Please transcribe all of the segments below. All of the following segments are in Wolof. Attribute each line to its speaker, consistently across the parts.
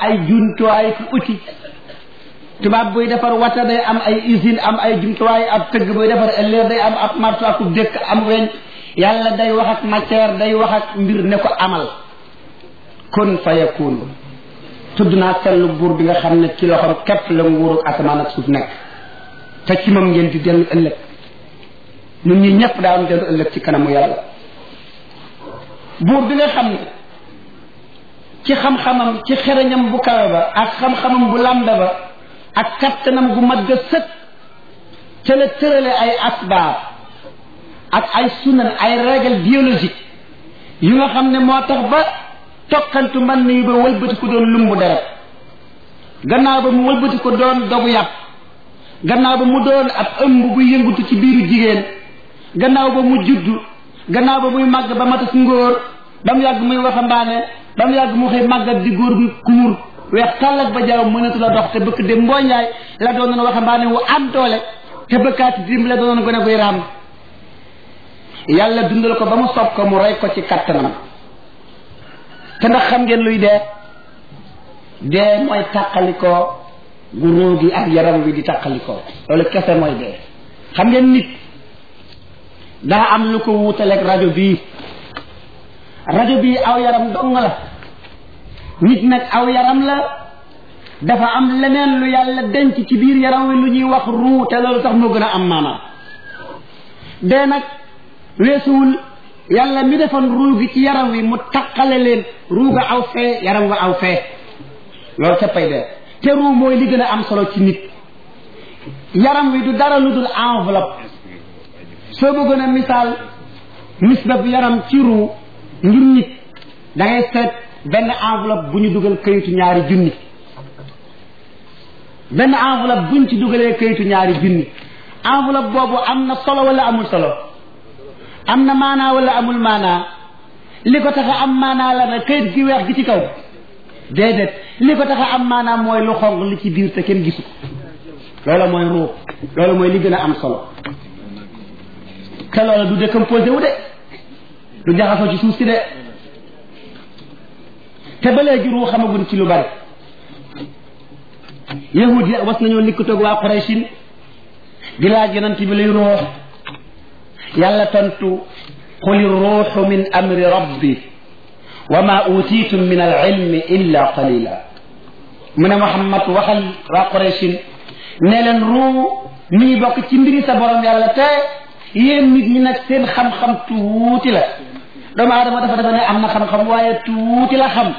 Speaker 1: ay jumtuwaay ku uti tubaab buy defar wata day am ay usine am ay jumtuwaay ab tëgg buy defar ëllëg day am ab marto ak dëkk am weñ yàlla day wax ak matière day wax ak mbir ne ko amal kun fa yakun tudd naa sellu buur bi nga xam ne ci loxoom képp la nguuru asamaan ak suuf nekk te ci moom ngeen di dellu ëllëg ñun ñi ñëpp daan dellu ëllëg ci kanamu yàlla buur bi nga xam ne ci xam-xamam ci xereñam bu kawe ba ak xam-xamam bu lambe ba ak kattanam gu mat ga sët ca la tërale ay asbaab ak ay sunan ay règle biologique yu nga xam ne moo tax ba tokkantu man nii ba wëlbati ko doon lumbu deret gannaaw ba mu wëlbati ko doon dogu yàpp gannaaw ba mu doon ab ëmb bu yëngutu ci biiru jigéen gannaaw ba mu juddu gannaaw ba muy màgg ba matas ngóor ba mu yàgg muy waxambaane ba mu yàgg mu xëy màggat di góor gu kuur weex tàllak ba jaaw mënatu la dox te bëkk de mbooñaay la doonoon waxambaane wu am doole te bëkkaati dim la doonoon gone guy raam yàlla dundal ko ba mu sob ko mu rey ko ci kattanam te ndax xam ngeen luy dee dee mooy tàqalikoo gu ruu gi ak yaram wi di tàqalikoo loolu kese mooy dee xam ngeen nit daa am lu ko wuutaleeg rajo bii rajo bii aw yaram dong la nit nag aw yaram la dafa am leneen lu yàlla denc ci biir yaram wi lu ñuy wax ruu te loolu sax moo gën a am maanaam dee nag weesuwul yàlla mi defoon ruu gi ci yaram wi mu taqale leen ruu ga aw fee yaram wa aw fee loolu cappay dee te ruu mooy li gën a am solo ci nit yaram wi du dara lu dul enveloppe soo bëggoon a misaal misbab yaram ci ruu ngir nit da ngay seet benn enveloppe bu ñu dugal kayitu ñaari junni benn enveloppe buñ ci dugalee kayitu ñaari junni enveloppe boobu am na solo wala amul solo am na maanaa wala amul maanaa li ko tax a am maanaa la na kayit gi weex gi ci kaw déedéet li ko tax a am maanaa mooy lu xonq li ci biir te kenn gisu ko loolu mooy ruux loolu mooy li gën a am solo te loolu du décomposé wu de du jaxasoo ci suuf si de te ba léegi ruu xamaguñ ci lu bari yahud yi was nañoo likkatoog waa Quraysin di laaj yonent bi luy ruux yàlla tontu quli ruuxu min amri rabbi wa ma utitum min al ilmi illa qalila mu ne Muhammad waxal waa Quraysin ne leen ruu mi ngi bokk ci mbiri sa borom yàlla te yéen nit ñi nag seen xam-xam tuuti la doomu aadama dafa dafa ne am na xam-xam waaye tuuti la xam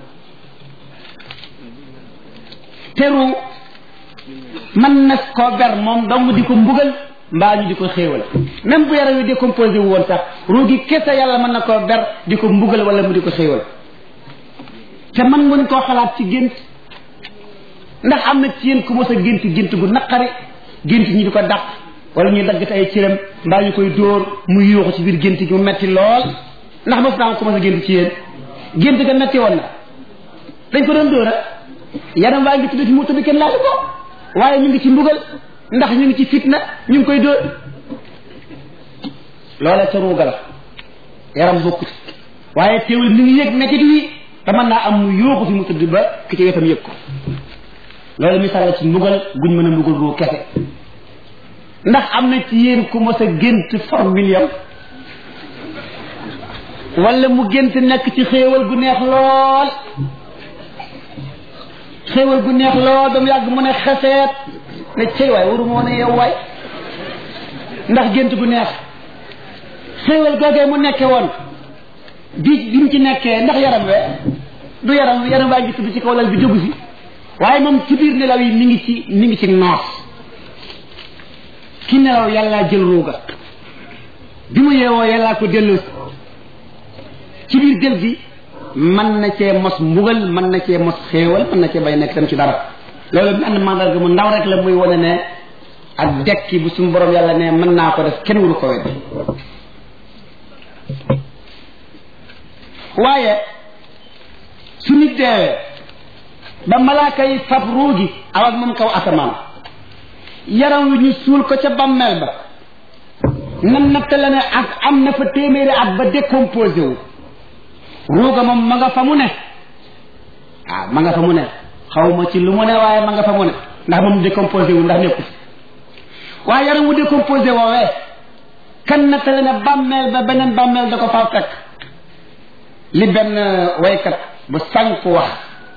Speaker 1: teru man na koo ber moom dong di ko mbugal mbaa ñu di ko xéewal même bu yaram wi décomposé wu woon sax ruu gi kese yàlla mën na koo ber di ko mbugal wala mu di ko xéewal te man ngeen koo xalaat ci gént ndax am na ci yéen ku mos a gént gént gu naqari gént ñi di ko dàq wala ñuy dagg ay cëram mbaa ñu koy dóor mu yuuxu ci biir gént gi mu metti lool ndax mos naa ko mos a gént ci yéen gént ga metti woon na dañ ko doon dóor a yaram waa ngi tudd ci mu tudd kenn laaju ko waaye ñu ngi ci mbugal ndax ñu ngi ci fitna ñu ngi koy dóor loola ca ruuga la yaram bokkut waaye teewul mi ngi yëg mettit wi te mën naa am mu yuuxu fi mu tudd ba ki ci wetam yëg ko loolu misaal la ci mbugal guñ mën a mbugal ruu kese ndax am na ci yéen ku mos a gént for million wala mu gént nekk ci xéewal gu neex lool xéewal gu neex lool ba mu yàgg mu ne xeseet ne cey waay waru moo ne yow waay ndax gént gu neex xéewal googee mu nekke woon bi bi mu ci nekkee ndax yaram we du yaram yaram waa ngi tudd ci kaw lal bi jógu si waaye moom ci biir nelaw yi mi ngi ci mi ngi ci noos ki nelaw yàllaa jël ruuga bi mu yeewoo yàllaa ko dellu ci biir jël gi mën na cee mos mbugal mën na cee mos xéewal mën na cee bay nekk tam ci dara loolu benn mandarga mu ndaw rek la muy wane ne ak dekki bu suñu borom yàlla ne mën naa ko def kenn waru ko weddi waaye su nit deewee ba malaaka yi fab ruugi aw ak moom kaw asamaan yaram wi ñu suul ko ca bammeel ba nan natta la ne ak am na fa téeméeri at ba décomposé wu ruuga moom ma nga fa mu ne waaw ma nga fa mu ne xaw ma ci lu mu ne waaye ma nga fa mu ne ndax moom décomposé wu ndax nekku fi waaye yaram wu décomposé woowee kan na tele ne bàmmeel ba beneen bàmmeel da ko faa fekk li benn waykat bu sànk wax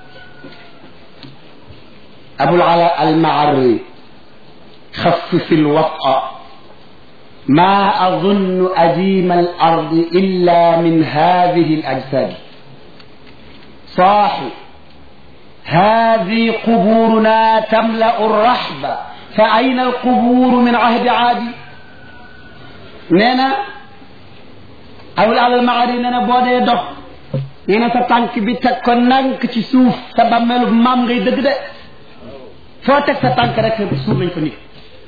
Speaker 1: abul ala al maarri خفف الوطأ ما أظن أديم الأرض إلا من هذه الأجساد صاحي هذه قبورنا تملأ الرحب فأين القبور من عهد عادي نينا أول على المعاري نينا بودي دوخ نينا sa tànk bi teg ko nank ci suuf sa bàmmeelu maam ngay dëgg de foo teg sa tànk rek suuf nañ ko nit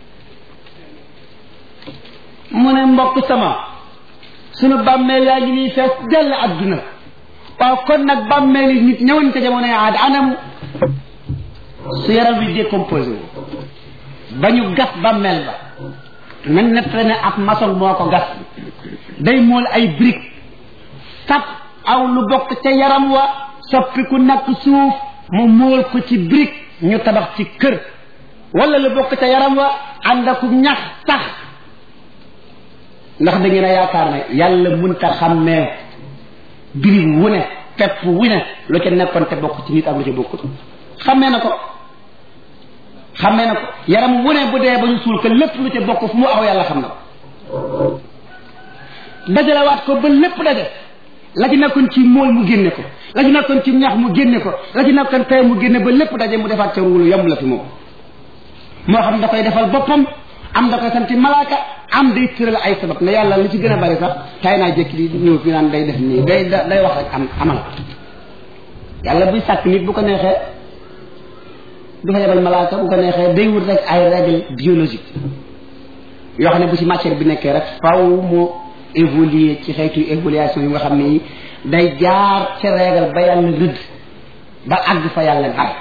Speaker 1: mu ne mbokk sama sunu bàmmeel yaa ngi nii fees dell adduna waaw kon nag bàmmeel yi nit ñëwoon ca jamonoy aad anam su yaram wi décomposé wu ba ñu gas bàmmeel ba na nett ne ab maçon moo ko gas day mool ay brique tap aw lu bokk ca yaram wa soppi ku nakk suuf mu mool ko ci brique ñu tabax ci kër wala lu bokk ca yaram wa ànd ak ñax sax ndax da ngeen a yaakaar ne yàlla munta xàmmee biri wu ne pepp wu ne lu ca nekkoon te bokk ci nit ak lu ca bokkut xàmmee na ko xàmmee na ko yaram wu ne bu dee ba ñu suul ko lépp lu ca bokk fu mu aw yàlla xam na ko dajalewaat ko ba lépp daje la ci nekkoon ci mool mu génne ko la ci nekkoon ci ñax mu génne ko la ci nekkoon tey mu génne ba lépp daje mu defaat ca ruulu yomb la fi moom moo xam da koy defal boppam am da koy santi malaaka am day tëral ay sabab ne yàlla li ci gën a bari sax tay naa jékki di ñëw fi naan day def nii day day wax rek am amal yàlla buy sàkk nit bu ko neexee du fa yebal malaaka bu ko neexee day wut rek ay règle biologique yoo xam ne bu ci matière bi nekkee rek faw mu évoluer ci xeetu évolution yu nga xam ne day jaar ca règle ba yàlla rëdd ba àgg fa yàlla dara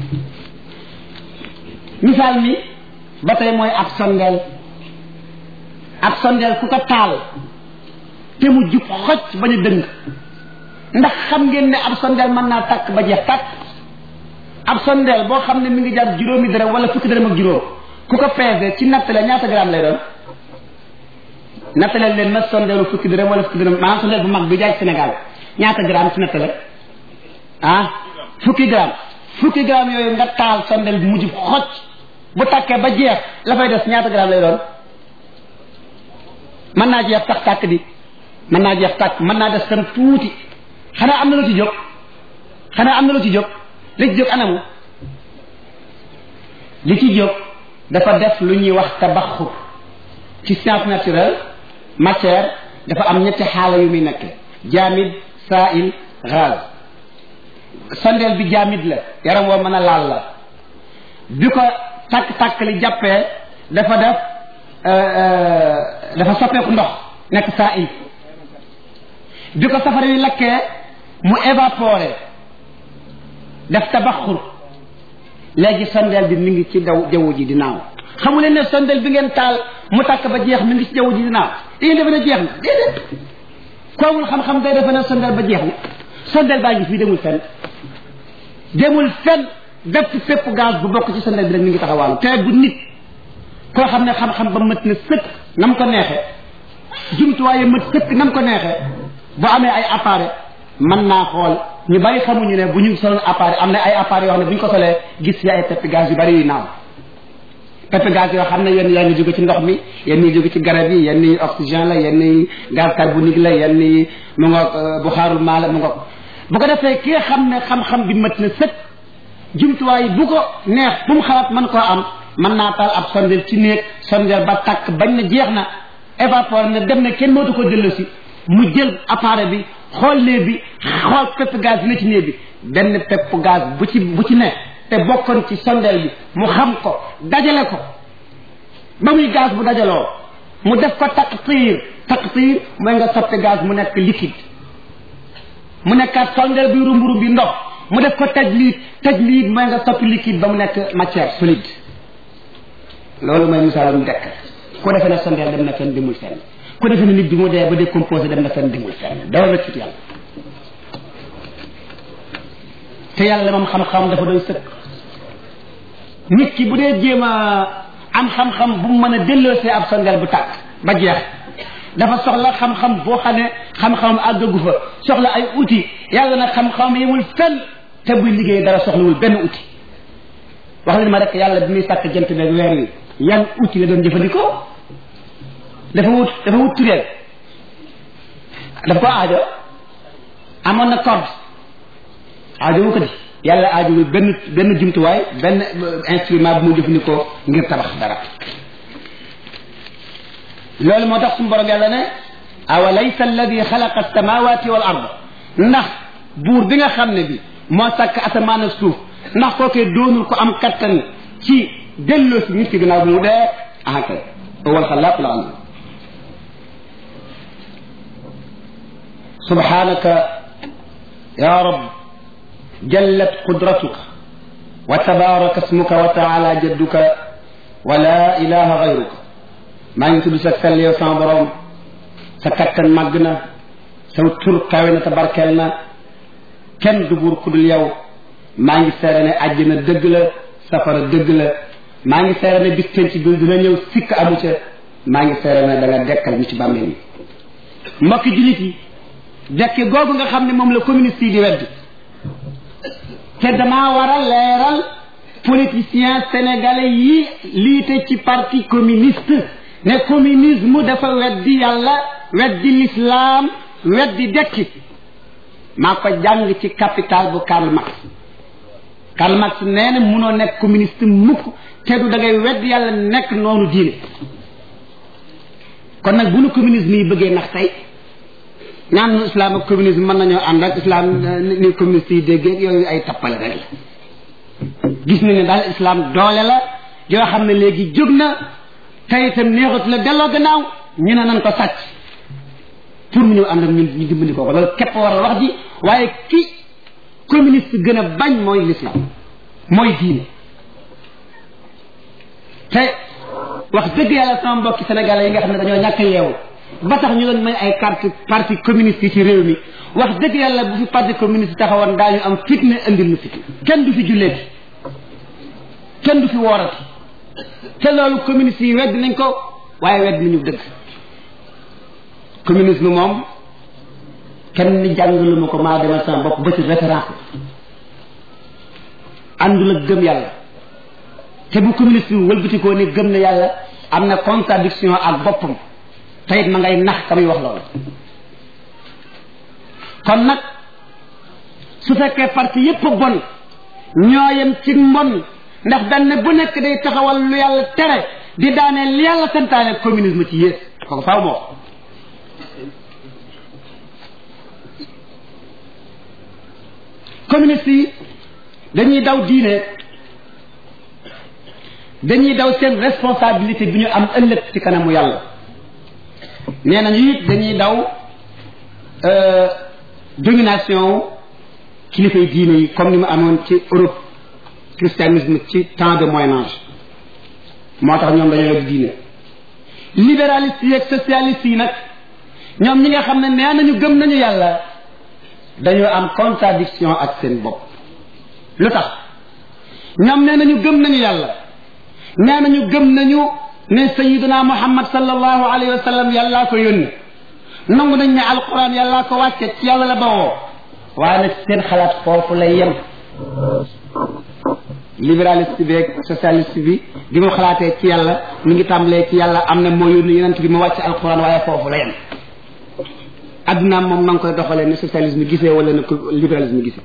Speaker 1: misaal mi ba tey mooy ab sondeel ab sondeel ku ko taal te mu jub xoj bañ a dëng ndax xam ngeen ne ab sondeel mën naa takk ba jeex takk ab sondeel boo xam ne mi ngi jar juróomi dërëm wala fukki dërëm ak juróom ku ko peese ci nattale ñaata gramme lay doon nattale leen ma sondeelu fukki dërëm wala fukki dërëm maanaam sondeel bu mag bi jaay Sénégal ñaata gramme ci nattale ah fukki gramme fukki gramme yooyu nga taal sondeel bu mujj xoj bu takkee ba jeex la fay des ñaata gramme lay doon mën naa jeex tax tàkk di mën naa jeex tàkk mën naa des tam tuuti xanaa am na lu ci jóg xanaa am na lu ci jóg li ci jóg anamu li ci jóg dafa def lu ñuy wax tabaxur ci science naturelle matière dafa am ñetti xaala yu muy nekk jaamid saail gaz sondeel bi jaamid la yaram woo mën a laal la bi ko takk-takk li jàppee dafa def dafa soppeeku ndox nekk saail bi ko safara wi lakkee mu évaporé def tabaxur léegi sondeel bi mi ngi ci daw jaww ji di naaw xamu leen ne sondeel bi ngeen taal mu tàkk ba jeex mi ngi ci jaww ji di naaw da ngeen defe ne jeex na déedéet ku amul xam-xam day defe ne sondeel ba jeex na sondeel baa ngi fii demul fenn demul fenn bépp fépp gaz bu bokk ci sondeel bi rek mi ngi taxawaalu te bu nit koo xam ne xam-xam ba mët na sëkk nam ko neexee jumtuwaaye mët sëkk nam ko neexee bu amee ay appareil mën naa xool ñu bari xamuñu ne bu ñu soloon appareil am na ay appareil yoo xam ne bu ñu ko solee gis fi ay pepp gaz yu bari yu naaw pepp gaz yoo xam ne yenn yaa ngi jóge ci ndox mi yenn yi jóge ci garab yi yenn yi oxygène la yenn yi gaz carbonique la yenn yi mu nga bu xaarul maa la mu nga bu ko defee ki nga xam ne xam-xam bi mët na sëkk jumtuwaay bu ko neex bu mu xalaat mën koo am mën naa taal ab sondeel ci néeg sondeel ba tàkk bañ na jeex na évaporé na dem na kenn mootu ko delloo si mu jël appareil bi xool néeg bi xool pepp gaz bi ne ci néeg bi benn pepp gaz bu ci bu ci ne te bokkoon ci sondeel bi mu xam ko dajale ko ba muy gaz bu dajaloo mu def ko taqtiir taqtiir mooy nga soppi gaz mu nekk liquide mu nekkaat sondeel bi rumbu rumbi ndox mu def ko tajliid tajliid mooy nga soppi liquide ba mu nekk matière solide loolu mooy misaalum dekk ku defee ne sondeel dem na fenn demul fenn ku defee ne nit bi mu dee ba décomposé dem na fenn demul fenn dara la ci yàlla te yàlla moom xam-xam dafa doy sëkk nit ki bu dee jéem a am xam-xam bu mu mën a delloosee ab sondeel bu tàkk ba jeex dafa soxla xam-xam boo xam ne xam-xam àggagu fa soxla ay outil yàlla nag xam-xam yemul fenn te buy liggéey dara soxlawul benn outil wax leen ma rek yàlla bi muy sàkk jant beeg weer wi yan outil la doon jëfandikoo dafa wut dafa wut tureel dafa ko aajo amoon na corde aajo wu ko di yàlla aajo wu benn benn jumtuwaay benn instrument bu mu jëfandikoo ngir tabax dara loolu moo tax suñu borom yàlla ne awalaysa alladi xalaqa alsamawati wal ard ndax buur bi nga xam ne bi moo sàkk asamaan ak suuf ndax kookee doonul ko am kattan ci delloo si nit ki gannaaw bu mu dee ah kay wal xalaaqul alim subhanaka ya rab jallat qudratuka wa tabaraka ismuka wa taala jadduka wa la ilaha gayruka maa ngi tudd sa sell yow sama borom sa kattan màgg na sa tur kawe na te barkeel na kenn du buur ku dul yow maa ngi seere ne àjjana dëgg la safara dëgg la maa ngi seere ne bis penc bi dina ñëw sikk amu ca maa ngi seere ne da nga dekkal ñu ci bàmmeel yi mbokki jullit yi dekki googu nga xam ne moom la communiste yi di weddi te damaa war a leeral politiciens sénégalais yi liite ci parti communiste ne communisme dafa weddi yàlla weddi l'islam weddi dekki maa ko jàng ci capital bu Karl Marx Karl Marx nee na munoo nekk communiste mukk te du da ngay weddi yàlla nekk noonu diine kon nag bu nu communisme yi bëggee nax tey ñaan nu islam ak communisme mën nañoo ànd ak islam ni communiste yi déggee yooyu ay tappale rek la gis nañu ne daal islam doole la yoo xam ne léegi jóg na tey itam neexatu la delloo gannaaw ñu ne nan ko sàcc pour mu ñëw ànd ak ñun ñu dimbali ko ko loolu képp waral wax ji waaye ki communiste gën a bañ mooy l'islam mooy diine te wax dëgg yàlla sama mbokki sénégalais yi nga xam ne dañoo ñàkk yeewu ba tax ñu doon may ay carte parti communiste yi ci réew mi wax dëgg yàlla bu fi parti communiste taxawoon daañu am fitne indil nu fitne kenn du fi julleeti kenn du fi woorati te loolu communiste yi wedd nañ ko waaye wedd nañu dëgg communisme moom kenn ni jàngalu ma ko maa demal sama bopp ba ci référence àndul ak gëm yàlla te bu communiste bi wëlbatikoo ne gëm na yàlla am na contradiction ak boppam te it ma ngay nax ka muy wax loolu kon nag su fekkee parti yépp a bon ñoo yem ci mbon ndax benn bu nekk day taxawal lu yàlla tere di daaneel li yàlla santaane communisme ci yées kooku faaw moo communiste yi dañuy daw diine dañuy daw seen responsabilité bi ñu am ëllëg ci kanamu yàlla nee nañu it dañuy daw domination kilifay diine yi comme ni mu amoon ci Europe christianisme ci temps de moyen âge moo tax ñoom dañoo yor diine libéraliste yi ak socialiste yi nag ñoom ñi nga xam ne nee nañu gëm nañu yàlla dañoo am contradiction ak seen bopp lu tax ñoom nee nañu gëm nañu yàlla nee nañu gëm nañu ne sayiduna muhammad sallallahu alayhi wa sallam yàllaa ko yónni nangu nañ ne alquran yàllaa ko wàcce ci yàlla la bawoo waaye nag seen xalaat foofu lay yem libéraliste bi ak socialiste bi bi mu xalaatee ci yàlla mi ngi tàmbalee ci yàlla am na moo yónni yonent bi mu wàcc alquran waaye foofu la yem addunaam moom ma ngi koy doxalee ne socialisme gisee wala ne libéralisme gisee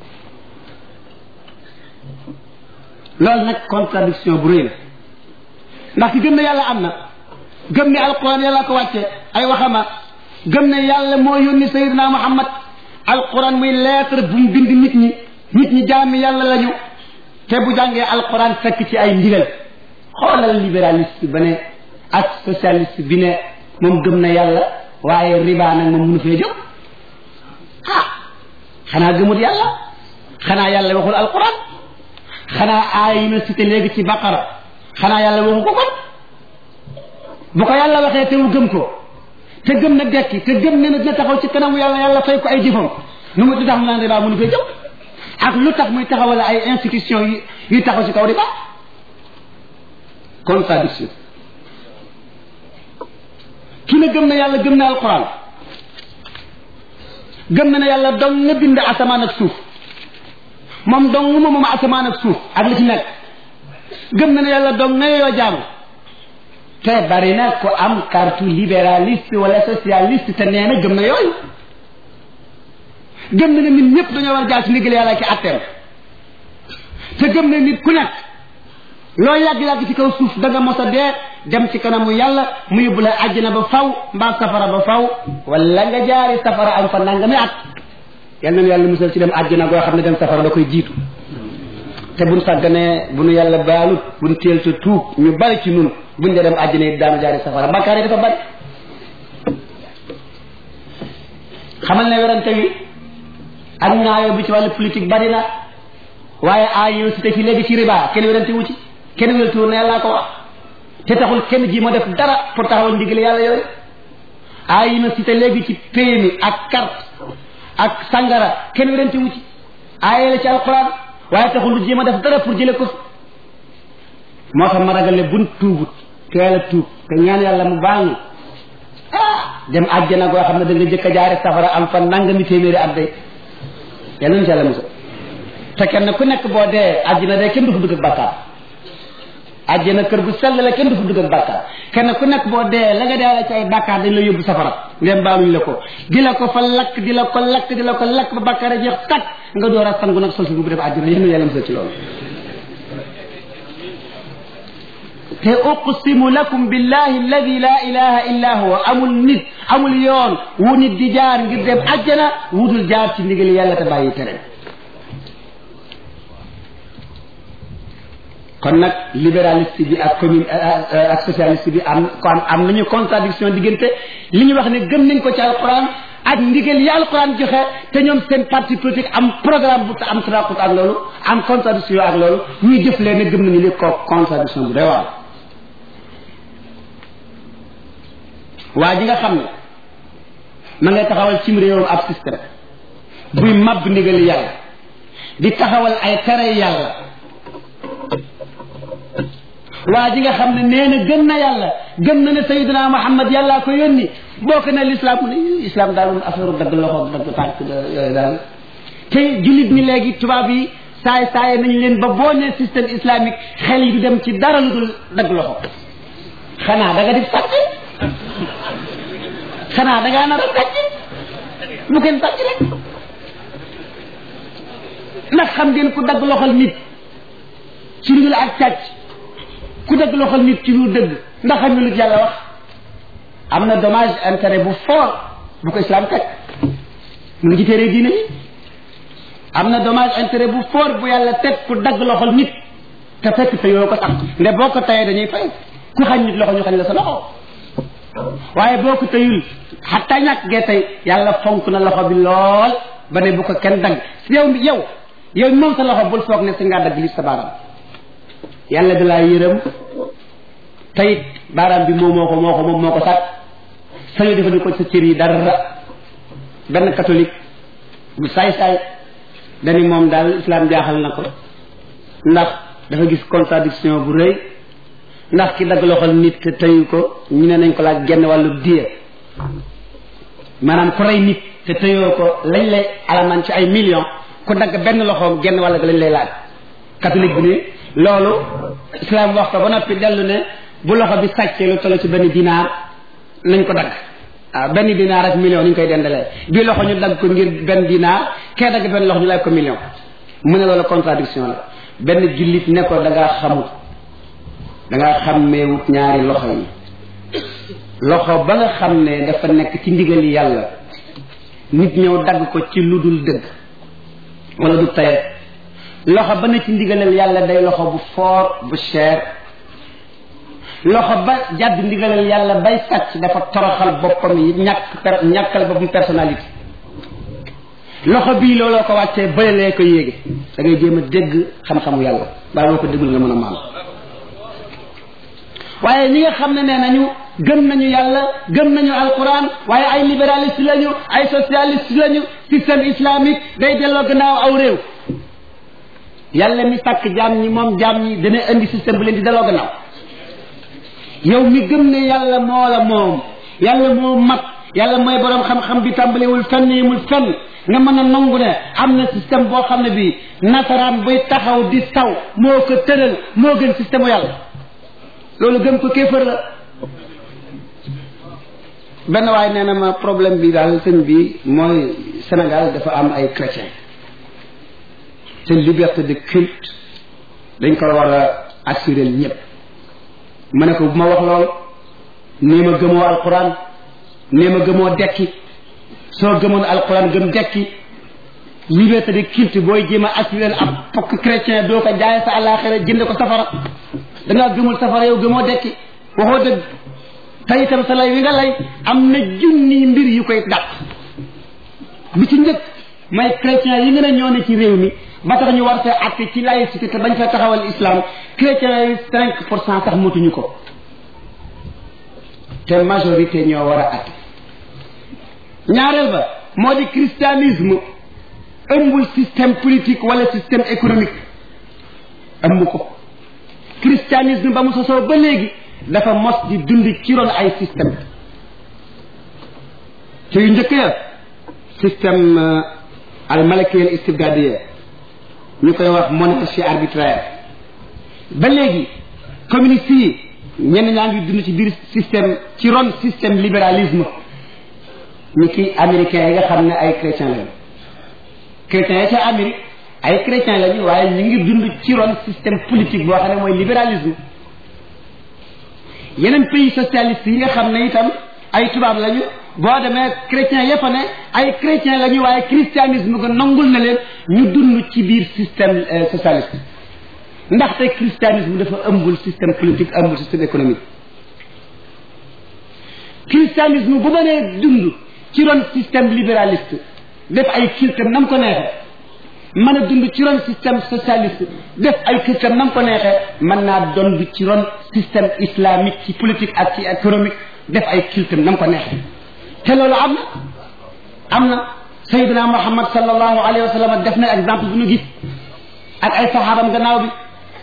Speaker 1: loolu nag contradiction bu rëy la ndax ki gëm ne yàlla am na gëm ne alquran yàlla ko wàcce ay waxama gëm ne yàlla moo yónni sayidina muhammad alquran muy lettre bu mu bind nit ñi nit ñi jaami yàlla lañu te bu jàngee alquran fekk ci ay ndigal xoolal libéraliste ba ne ak socialiste bi ne moom gëm na yàlla waaye riba nag moom mënu fee jóg ah xanaa gëmut yàlla xanaa yàlla waxul alquran xanaa aay yi ma cité léegi ci baqara xanaa yàlla waxu ko kon bu ko yàlla waxee te mu gëm ko te gëm na dekki te gëm ne na dina taxaw ci kanamu yàlla yàlla fay ko ay jëfam nu mu di tax mu naan riba mënu fee jóg ak lu tax muy taxawal ay institution yi yu taxaw ci kaw riba contradiction ki ne gëm na yàlla gëm na alquran gëm na ne yàlla dong nga bind asamaan ak suuf moom dong moom moom asamaan ak suuf ak li ci nekk gëm na ne yàlla dong nga yoo jaamu te bari na ko am carte libéraliste wala socialiste te nee na gëm na yooyu gëm na ne nit ñëpp dañoo war a jaar ci ndigal yàlla ki atteem te gëm na nit ku nekk loo yàgg-yàgg ci kaw suuf da nga mos a dee dem ci kanamu yàlla mu yóbbu la àjjana ba faw mbaa safara ba faw wala nga jaari safara am fa nangami at yal nañu yàlla musal ci dem àjjana goo xam ne dem safara da koy jiitu te buñ sàgganee bu nu yàlla baalut buñ teel te tuub ñu bari ci nun buñ dee dem àjjana yi daanu jaari safara bakkaar yi dafa bari xamal ne werante wi ak ñaayoo bi ci wàllu politique bari na waaye aay yow si te fi léegi ci riba kenn werante wu ci kenn werante wu ne yàllaa ko wax te taxul kenn ji ma def dara pour taxawal ndigal yàlla yooyu aay yi ma si te léegi ci PMI ak carte ak sangara kenn werante wu ci aay la ci alquran waaye taxul lu jéem a def dara pour jële ko fi moo tax ma ragal ne buñ tuubut teel a tuub te ñaan yàlla mu baal ñu ah dem àjjana goo xam ne da nga jëkk a jaare safara am fa nangami téeméeri at day yàlla na ci yàlla musal te kenn ku nekk boo dee àjjana day kenn du fa dugg ak bàkkaar àjjana kër gu sell la kenn du fa dugg ak bàkkaar kenn ku nekk boo dee la nga dee la ci ay bàkkaar dañ la yóbbu safara ngeen baaluñ la ko di la ko fa lakk di la ko lakk di la ko lakk ba bàkkaar a jeex tàkk nga door a sangu nag sol si bu def àjjana yéen yàlla musal ci loolu te uqsimu lakum billahi alladi la ilaha illa huwa amul nit amul yoon wu nit di jaar ngir dem àjjana wutul jaar ci ndigal yàlla te bàyyi tere kon nag libéraliste bi ak commune ak socialiste bi am kon am nañu contradiction diggante li ñu wax ne gëm nañ ko ci alquran ak ndigal yi alquran joxe te ñoom seen parti politique am programme bu am tanaqut ak loolu am contradiction ak loolu ñuy jëf leen ne gëm nañu li ko contradiction bu doy waar waa ji nga xam ne ma ngay taxawal cim réewam ab système buy màbb ndigali yàlla di taxawal ay tere yàlla waa ji nga xam ne nee na gëm na yàlla gëm na ne sayidina muhammad yàllaa ko yónni bokk na l'islam mu ne islam daal moom affaire dagg loxo dagg tànk yooyu daal te jullit ñi léegi tubaab yi saay saay nañ leen ba boo ne système islamique xel yi du dem ci dara lu dul dagg loxo xanaa da nga di sàcc xanaa da ngaa nar a sàcc bu kenn sàcc rek ndax xam ngeen ku dagg loxol nit ci lu dul ak sàcc ku dagg loxol nit ci lu dëgg ndax xam nga lu yàlla wax am na dommage intérêt bu fort bu ko islam teg mu ngi ci téere diine yi am na dommage intérêt bu fort bu yàlla teg ku dagg loxol nit te fekk te yoo ko sax nde boo ko tayee dañuy fay ku xañ nit loxo ñu xañ la sa loxo waaye boo ko tayul xataa ñàkk gee tey yàlla fonk na loxo bi lool ba ne bu ko kenn dagg yow yow yow moom sa loxo bul foog ne si ngaa dagg li sa baaraam yàlla da laa yërëm tayit baaraam bi moo moo ko moo ko moom moo ko sàkk sañu defa di ko sa cër yi dara benn catholique bu saay-saay dani moom daal islam jaaxal na ko ndax dafa gis contradiction bu rëy ndax ki dagg loxol nit te teyu ko ñu ne nañ ko laaj genn wàllu diya maanaam ku rey nit te teyoo ko lañ lay alamaan ci ay millions ku dagg benn loxoom genn wàll ga lañ lay laaj catholique bi ni loolu islam wax ko ba noppi dellu ne bu loxo bi sàccee lu toll ci benn dinaar nañ ko dagg waaw benn dinaar ak million ni ñu koy dendalee bii loxo ñu dagg ko ngir benn dinaar kee dagg benn loxo ñu laaj ko million mu ne loolu contradiction la benn jullit ne ko da ngaa xamut da ngaa xàmmeewut ñaari loxo yi loxo ba nga xam ne dafa nekk ci ndigali yàlla nit ñëw dagg ko ci lu dul dëgg wala du tayet loxo ba ne ci ndigalal yàlla day loxo bu fort bu cher loxo ba jàdd ndigalal yàlla bay sàcc dafa toroxal boppam yi ñàkk per ñàkkal boppam personnalité loxo bii looloo ko wàccee bëlelee ko yéege da ngay jéem a dégg xam-xamu yàlla waaye boo ko déggul nga mën a maam waaye ñi nga xam ne nee nañu gëm nañu yàlla gëm nañu alquran waaye ay libéraliste lañu ay socialiste lañu système islamique day delloo gannaaw aw réew yàlla mi sàkk jaam ñi moom jaam ñi dana indi système bu leen di daloo gannaaw yow mi gëm ne yàlla moo la moom yàlla moo mat yàlla mooy borom xam-xam bi tàmbalewul fenn yemul fenn nga mën a nangu ne am na système boo xam ne bii nasaraan buy taxaw di saw moo ko tëral moo gën système u yàlla loolu gëm ko kéefër la benn waay nee na ma problème bi daal sëñ bi mooy Sénégal dafa am ay chrétien te liberté de culte dañ ko war a assurer ñëpp ma ne ko bu ma wax lool nee ma gëmoo alquran nee ma gëmoo dekki soo gëmoon alquran gëm dekki liberté de culte booy jéem a assurer ab pokk chrétien doo ko jaay sa àllaaxira jënd ko safara dangaa gëmul safara yow gëmoo dekki waxoo dëgg te itam sa lay wi nga lay am na junni mbir yu koy dàq bi ci njëkk mooy chrétien yi ngeen a ñoo ne ci réew mi ba tax ñu war fee àtte ci laïcité te bañ fa taxawal islam chrétien yi cinq pour cent sax motuñu ko te majorité ñoo war a àtte ñaareel ba moo di christianisme ëmbul système politique wala système économique ëmb ko christianisme ba mu sosoo ba léegi dafa mos di dund ci ron ay système te yu njëkk ya système al malakiyal istibdadiya ñu koy wax monarchie arbitraire ba léegi communiste yi ñenn ñaa ngi dund ci biir système ci ron système libéralisme ñu ki américains yi nga xam ne ay chrétiens lañu chrétiens yi ca Amérique ay chrétiens lañu waaye ñu ngi dund ci ron système politique boo xam ne mooy libéralisme yeneen pays socialiste yi nga xam ne itam ay tubaab lañu boo demee chrétiens yëpp ne ay chrétiens lañu waaye christianisme ko nangul na leen ñu dund ci biir système socialiste ndaxte christianisme dafa ëmbul système politique ëmbul système économique christianisme bu mënee dund ci ron système libéraliste def ay cultam nam ko neexee mën a dund ci ron système socialiste def ay cultam nam ko neexee mën naa dond ci ron système islamique ci politique ak ci économique def ay cultam nam ko neexee te loolu am na am na sayyidina muhammad sallallahu alayhi wa sallam def na exemple bu ñu gis ak ay saxaabam gannaaw bi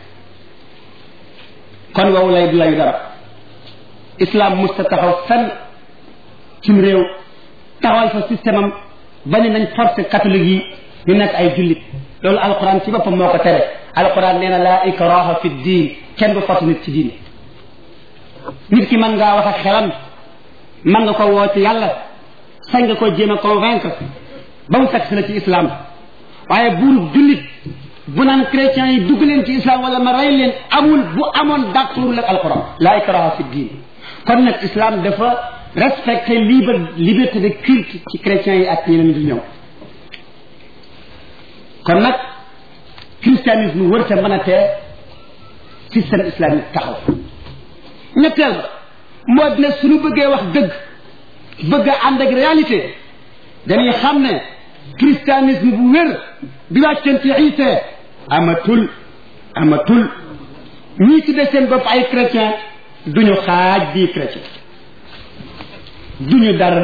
Speaker 1: kon wow lay du layu dara islam musta taxaw fenn cim réew taxawal fa système am bañ nañ forcé catholique yi ñu nekk ay jullit loolu alquran ci boppam moo ko tere alquran nee na laa ikraha fi diin kenn du force nit ci diine nit ki mën ngaa wax ak xelam mën nga ko woo ci yàlla sañ nga ko jéem a convaincre ba mu fekk si la ci islam waaye buur jullit bu naan chrétiens yi dugg leen ci islam wala ma rey leen amul bu amoon d'accord ak alquran laa ikraha fi diin kon nag islam dafa respecter libre liberté de culte ci chrétiens yi ak ñeneen di ñëw kon nag christianisme wërta mën a tee système islamique taxaw ñetteel ba moo dina suñu bëggee wax dëgg bëgg a ànd ak réalité dañuy xam ne christianisme bu wér bi wàcceen ci Isa amatul amatul ñii ci de seen bopp ay chrétien duñu xaaj bii chrétien duñu dara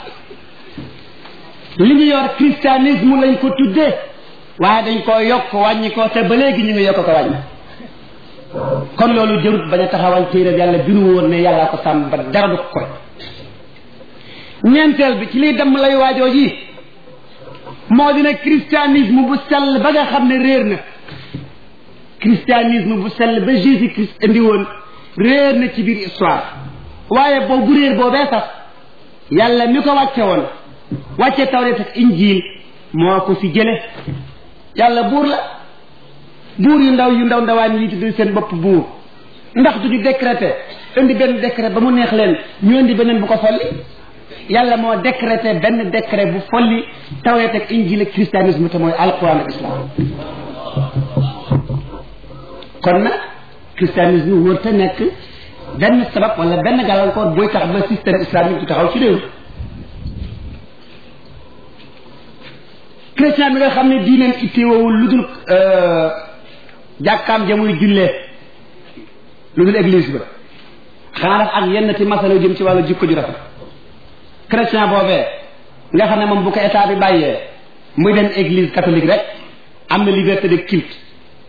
Speaker 1: li ñu yor christianisme lañ ko tuddee waaye dañ koo yokk wàññi ko te ba léegi ñu ngi yokk ko wàññi kon loolu jërut bañ a taxawal téere yàlla bi nu woon ne yàllaa ko sàmm ba dara du koy ñeenteel bi ci liy dem lay waajoo ji moo dina christianisme bu sell ba nga xam ne réer na christianisme bu sell ba Jésus Christ indi woon réer na ci biir histoire waaye boobu réer boobee sax yàlla mi ko wàcce woon wàcce tawreet ak injiil moo ko fi jële yàlla buur la buur yu ndaw yu ndaw ndawaan yi tudd seen bopp buur ndax duñu décrété indi benn décret ba mu neex leen ñu indi beneen bu ko folli yàlla moo décrété benn décret bu folli tawreet ak injiil ak christianisme te mooy alquran ak islam kon nag christianisme wër te nekk benn sabab wala benn gàllankoor booy tax ba système islamique du taxaw ci réew chrétien bi nga xam ne diineen itteewul lu dul jàkkaam jamuy jullee lu dul église ba xanaa daf ak yenn ci masala jëm ci wàllu jikko ju rafet chrétien boobee nga xam ne moom bu ko état bi bàyyee muy dem église catholique rek am na liberté de culte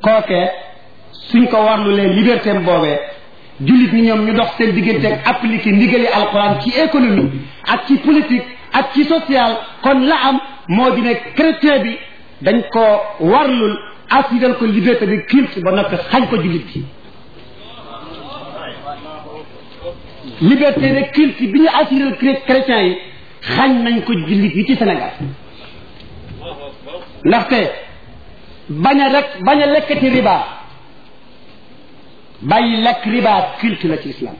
Speaker 1: kookee suñ ko warlu leen liberté am boobee jullit ñi ñoom ñu dox seen diggante ak appliquer ndigali alquran ci économie ak ci politique ak ci social kon la am moo di ne chrétien bi dañ ko warlul assural ko liberté de culte ba noppi xañ ko jullit bi liberté de culte bi ñu assural chrétien yi xañ nañ ko jullit yi ci Sénégal ndaxte bañ a rek bañ a lekkati riba bàyyi lekk riba culte la ci islam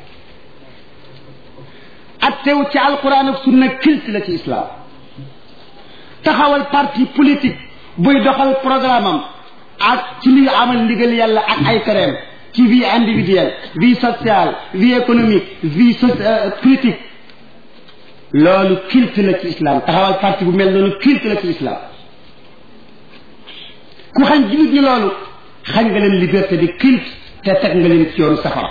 Speaker 1: attew ci alquran ak sunna culte la ci islam taxawal parti politique buy doxal programme am ak ci li amal ndigal yàlla ak ay tereem ci vie individuelle vie sociale vie économique vie so politique loolu culte la ci islam taxawal parti bu mel noonu culte la ci islam ku xañ jullit ñi loolu xañ nga leen liberté de culte te teg nga leen ci yoonu safara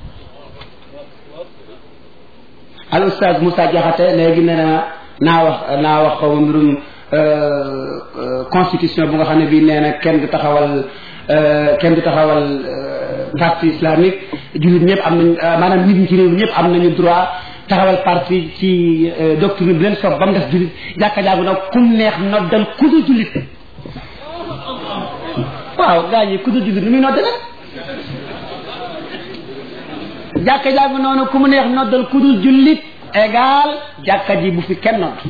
Speaker 1: al oustaz Moussa Diakhaté léegi nee na naa wax naa wax xaw ma mbirum constitution bu nga xam ne bii nee na kenn du taxawal kenn du taxawal parti islamique jullit ñëpp am nañ maanaam nit ñi ci réew ñëpp am nañu droit taxawal parti ci doctrine bi leen soob ba mu def jullit jàkka jaagu nag kum neex noddal ku du jullit waaw gaa ñi ku du jullit nu muy nodde nag jàkka jaagu noonu ku mu neex noddal ku dul jullit égal jàkka ji bu fi kenn nodd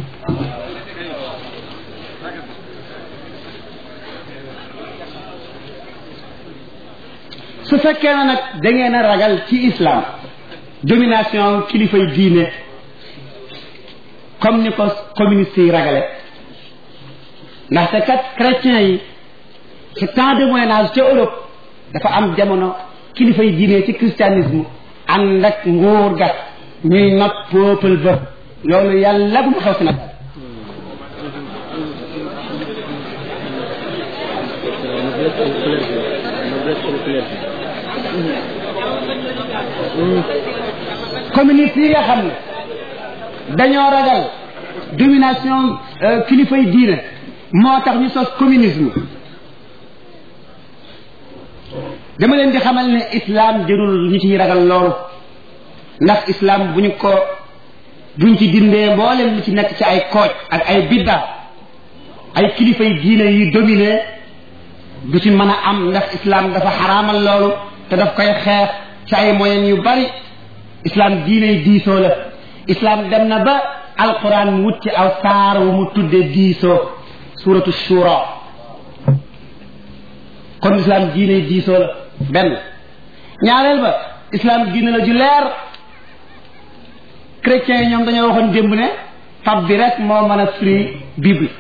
Speaker 1: su fekkee na nag da ngeen a ragal ci islam domination kilifay diine comme ni ko communiste yi ragale ndaxte kat chrétiens yi ci temps de moyen âge ca Europe dafa am jamono kilifay diine ci christianisme ànd ak nguur ga ñuy not peuple ba loolu yàlla bu mu xew si nag communiste yi nga xam ne dañoo ragal domination kilifay diine moo tax ñu sos communisme dama leen di xamal ne islam jërul ñu ciy ragal loolu ndax islam bu ñu ko buñ ci dindee mboolem li ci nekk ci ay kooj ak ay bidda ay kilifay diine yi dominé du ci mën a am ndax islam dafa xaraamal loolu te daf koy xeex ci ay moyens yu bari islam diine diisoo la islam dem na ba alquran wut ci aw saar wu mu tudde diisoo suratu shura kon islam diine diisoo la benn ñaareel ba islam diine la ju leer chrétiens yi ñoom dañoo waxoon démb ne fab bi rek moo mën a firi bible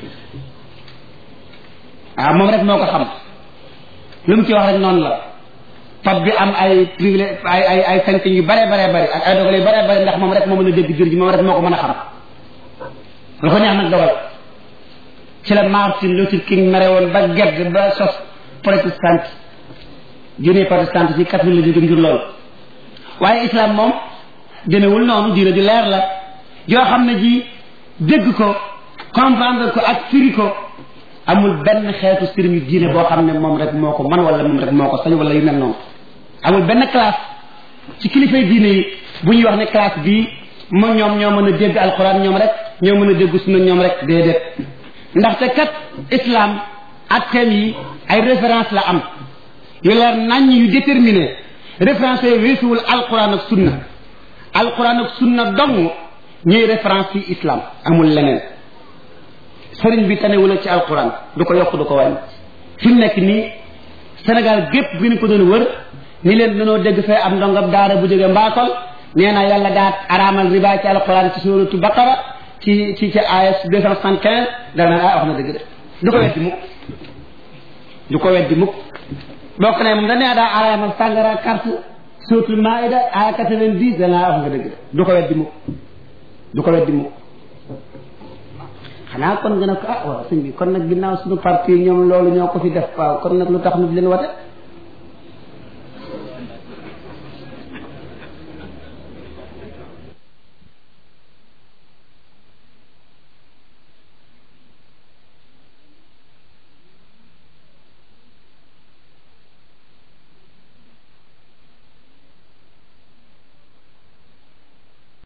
Speaker 1: waaw moom rek moo ko xam lu mu ci wax rek noonu la fab bi am ay privilège ay ay ay sañ yu bare bare bari ak ay dogal yu bare bari ndax moom rek moo mën a dégg jur ji moom rek moo ko mën a xam lu ko neex nag dogal ci la Martin Luther King mere woon ba gedd ba sos protestant diine protestant ci catholique la jóge ngir loolu waaye islam moom demewul noonu diine ju leer la yoo xam ne ji dégg ko comprendre ko ak firi ko amul benn xeetu sëriñu diine boo xam ne moom rek moo ko man wala moom rek moo ko sañ wala yu mel noonu amul benn classe ci kilifay diine yi bu ñuy wax ne classe bii moom ñoom ñoo mën a dégg alxuraan ñoom rek ñoo mën a dégg sunna ñoom rek déedéet ndaxte kat islam ak thème yi ay référence la am yu leer naññ yu déterminé référence yi weesuwul alxuraan ak sunna alxuraan ak sunna dong ñuy référence yi islam amul leneen sëriñ bi tanewula ci alquran du ko yokk du ko wàññi fi mu nekk nii Sénégal gépp bi ñu ko doon wër ni leen dañoo dégg fee am ndongab daara bu jóge mbaakol nee na yàlla daat araamal riba ci alquran ci suratu baqara ci ci ci ayat deux cent soixante quinze dana ah wax na dëgg de du ko weddi mukk du ko weddi mukk boo ko ne moom dañ ne daa araamal sàngara carte suratul maida aya quatre-vingt-dix dana wax nga dëgg de du ko weddi mukk du ko weddi mukk xanaa kon nga ne ko ah waaw sëñ bi kon nag ginnaaw suñu parti ñoom loolu ñoo ko fi def waaw kon nag lu tax nu di leen wate